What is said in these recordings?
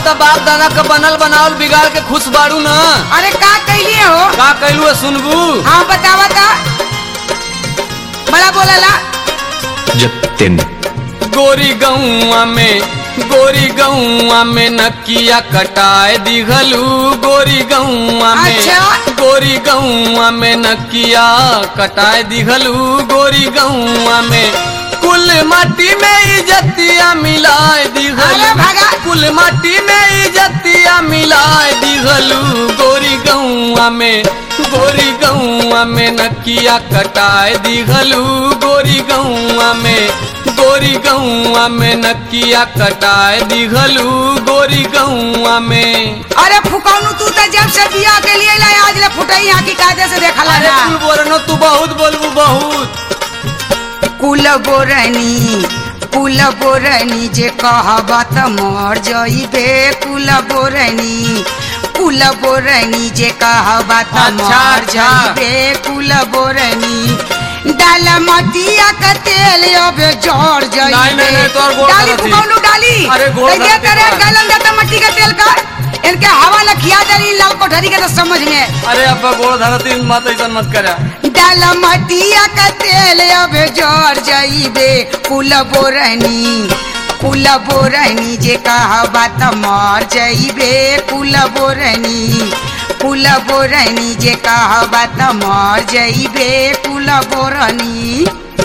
तो बाप दादा का बनल बनावल बिगाड़ के खुश बाड़ू न अरे का कैलिए हो का कैलू है सुनबू हाँ बतावा था बड़ा बोलला जतिन गोरी गौआ में गोरी गौआ में नकिया कटाए दिघलू गोरी गौआ में अच्छा। गोरी गौआ में नकिया कटाए दिघलू गोरी गौआ में कुल माटी में इजतिया मिलाए अरे दिघलू भगा। कुल माटी में इजतिया मिलाए दिघलू गोरी गौआ में गोरी गौआ में नकिया कटाए दिघलू गोरी गौआ में गोरी गौआ में नकिया कटाए दिघलू गोरी गौआ में अरे फुकौनू तू तो जब से बिया के लिए लाए आज ले फुटई यहाँ की कायदे से देखा अरे ना तू बोलनो तू बहुत बोलबू बहुत कुल बोरनी कुल बोरनी जे कहबा त मर जइबे कुल बोरनी कुल बोरनी जे कहबा त अच्छा, मर अच्छा। जइबे कुल बोरनी डाल मटिया का तेल अब जड़ जइबे नहीं, नहीं, नहीं, तोहर गोड़ डाली धरती। फुकौनू डाली अरे गोड़ कैसे धरती करे तोहर। गलन जाता मट्टी का तेल का इनके हवा लखिया दरी लाल कोठरी के तो समझ में अरे अब गोड़ धरती मत ऐसा मत करा डाल मटिया का तेल अब जर जइबे कुल बोरनी कुल बोरनी जे कहबा त मर जइबे कुल बोरनी कुल बोरनी जे कहबा त मर जइबे कुल बोरनी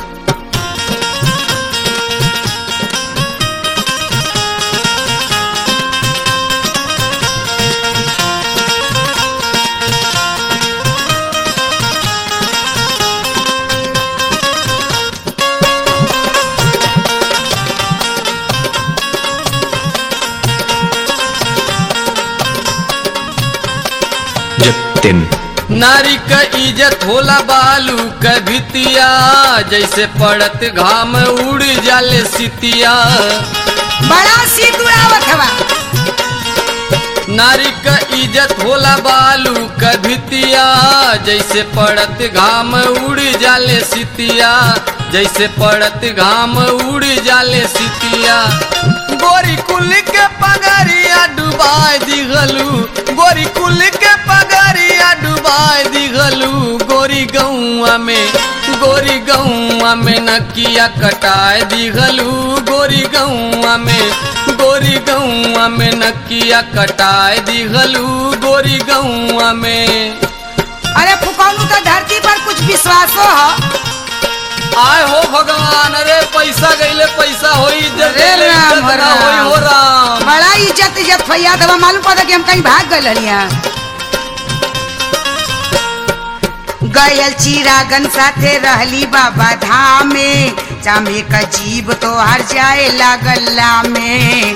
जतिन नारी क इज्जत होला बालू क भितिया जैसे पड़त घाम उड़ जाले सितिया बड़ा सी उड़ावत हवा नारी क इज्जत होला बालू क भितिया जैसे पड़त घाम उड़ जाले सितिया जैसे पड़त घाम उड़ जाले सितिया गोरी कुल के पगरिया डुबाए दिघलू गोरी कुल के पगरिया डुबाए दिघलू गोरी गौआ में गोरी गौआ में नकिया कटाए दिघलू गोरी गौआ में गोरी गौआ में नकिया कटाए दिघलू गोरी गौआ में अरे फुकौनू तो धरती पर कुछ विश्वासो है आय हो भगवान अरे पैसा गईले पैसा होई इज्जत अरे गईले राम, इज्जत ना राम। होई हो राम बड़ा इज्जत इज्जत फैया दवा मालूम पड़ा कि हम कहीं भाग गए हलिया गयल चिरागन साथे रहली बाबा धाम में चामे का जीव तो हर जाए लागल्ला में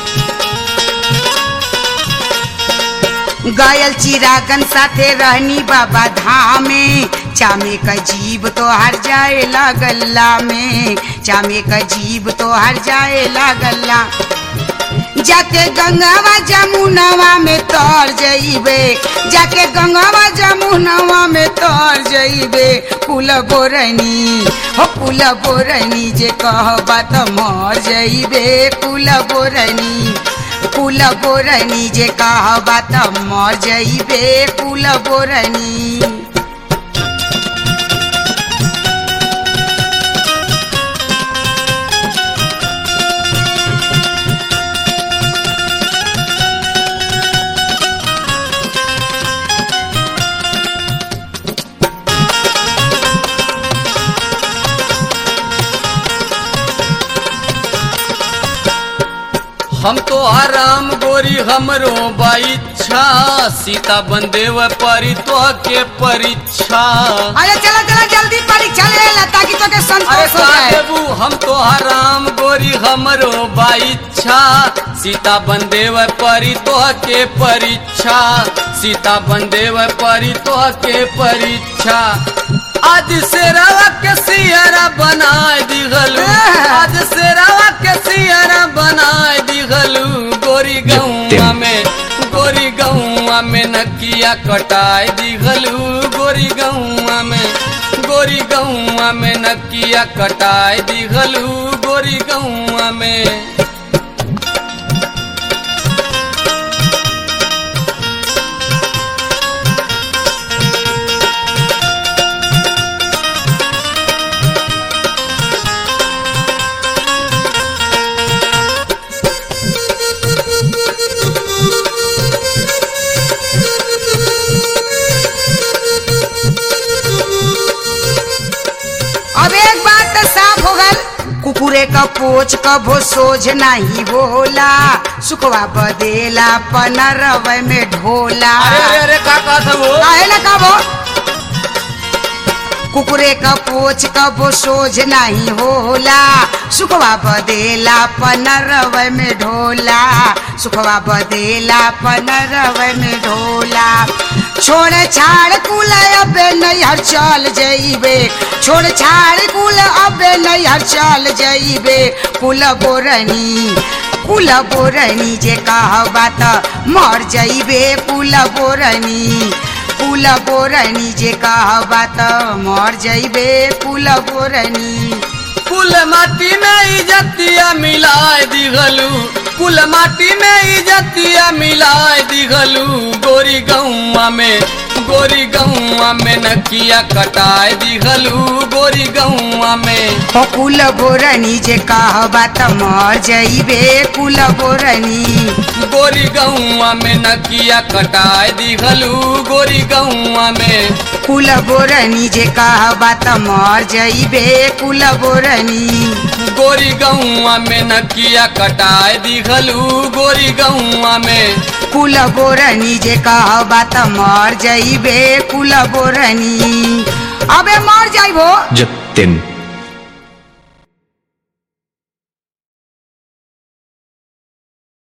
गयल चिरागन साथे रहनी बाबा धाम में चामे का जीव तो हर जाए लागल्ला में चामे का जीव तो हर जाए लागल्ला जाके गंगावा जमुनवा में तर जइबे जाके गंगावा जमुनवा में तर जइबे कुल बोरनी हो कुल बोरनी जे कहबा त मर जइबे कुल बोरनी कुल बोरनी जे कहबा त मर जइबे कुल बोरनी हम तो आराम गोरी हमरो बाइच्छा सीता बंदेव परी तो के परीक्षा अरे चला चला जल्दी परीक्षा ले ला ताकि तो के अरे संतोष हो का जाए देबू हम तो हराम गोरी हमरो बाइच्छा सीता बंदेव परी तो के परीक्षा सीता बंदेव परी तो के परीक्षा आज से रवा के सियरा बनाए दिगलू आज से रवा के सियरा बनाए दिगलू गोरी गौआ में गोरी गौआ में नकिया कटाए दिगलू गोरी गौआ में गोरी गौआ में नकिया कटाए दिघलू गोरी गौआ में कुकुरे क पोछ कभो सोझ नहीं होला सुखवा बदेला पनरव में ढोला अरे अरे अरे का कहत हो काहे ना कहबो कुकुरे क पोछ कबो सोझ नहीं होला सुखवा बदेला पनरव में ढोला सुखवा बदेला पनरव में ढोला छोड़ छाड़ कुल अबे नैहर चल जइबे छोड़ छाड़ कुल अबे नैहर चल जइबे कुल बोरनी कुल बोरनी जे कहबा त मर जइबे कुल बोरनी कुल बोरनी जे कहबा त मर जइबे कुल बोरनी कुल माटी में इजतिया मिलाए दिघलू कुल माटी में इजतिया मिलाए दिघलू गोरी गौआ में गोरी गौआ में नकिया कटाए दिघलू गोरी गौआ में हो कुल बोरनी जे कहबा त मर जइबे कुल बोरनी गोरी गौआ में नकिया कटाए दिघलू गोरी गौआ में कुल बोरनी जे कहबा त मर जइबे कुल बोरनी गोरी गौआ में नकिया कटाए दिघलू गोरी गौआ में कुल बोरनी जे कहबा त मर जइबे कुल बोरनी अबे मर जाइबो जतिन